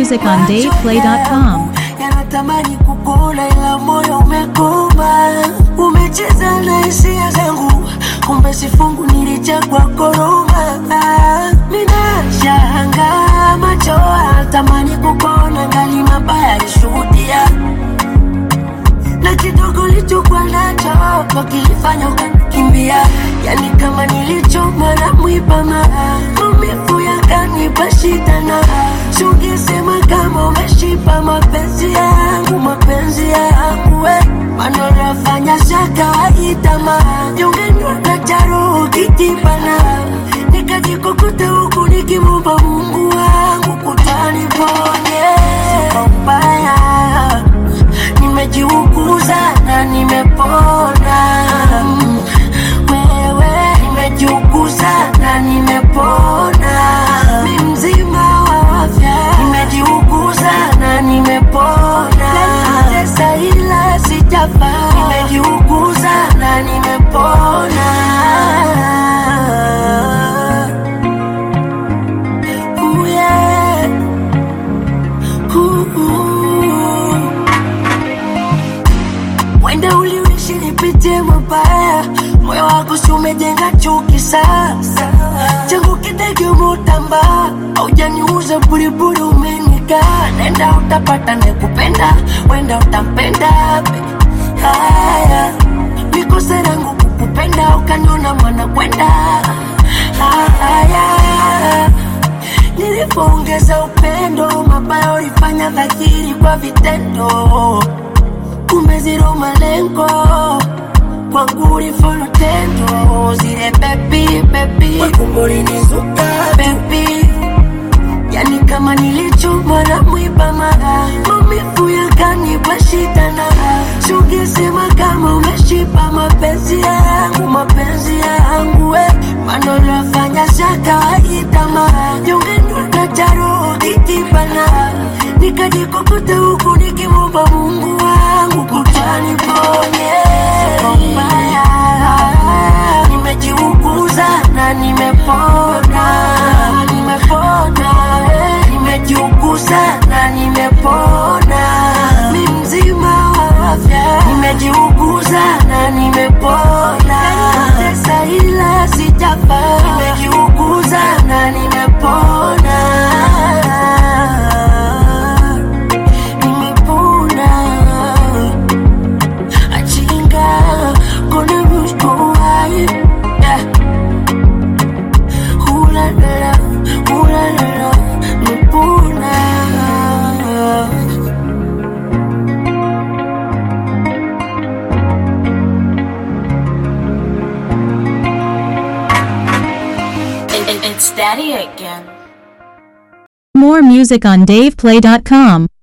music on DavePlay.com. yanatamani kukula ila moyo umekoma, umecheza na hisia zangu, kumbe sifungu nilichagua koroma. Ninashanga macho tamani kukona, ngali mabaya alishuhudia na kidogo lichokuwa nacho wakilifanya ukanikimbia, yani kama nilichomwa na mwiba maa maumivu yakanipa shida na sungesema kama umeshipa mapenzi yangu mapenzi yangu we manolafanya za kawaida ma jungenywa na charo kitibana nikajikukuta huku nikimumba Mungu wangu kutaniponye kwa ubaya nimejiuguza na nimepona Mm, wewe nimejiuguza na nimepona mi mzima wa afya nimejiuguza na nimepona tesa ila sijafa nimejiuguza na nimepona Ooh, yeah. Ooh, ooh. Wenda uliishi nipitie mabaya, moyo wako si umejenga chuki sasa. Changu kidege umutamba, haujaniuza buriburi, umenika nenda utapata nekupenda, wenda utampenda be. Haya, mikosa yangu kukupenda, ukaniona mwana kwenda. Haya, nilipoongeza upendo, mabaya ulifanya dhahiri kwa vitendo kumbe zero malengo kwangu ulifolo tendo zile bebi bebi wakumbulinizuka bebi yani kama nilichomwa na mwiba mara maumivu yakanipa shida na sungesema kama umeshipa mapenzi yangu mapenzi yangu we manolafanya za kawaida mara jungenywa na charo kitibana nikajikukuta huku nikimumba Mungu wangu kutaniponye mbaya nimejiuguza na nimepona nimepona eh, nimejiuguza na nimepona mi mzima wa afya nimejiuguza na nimepona tesa ila sijafa nimejiuguza na nimepona nimepona achinga kona rushkowai hulalala hulalala nimepona It- it- it's Daddy again. More music on DavePlay.com.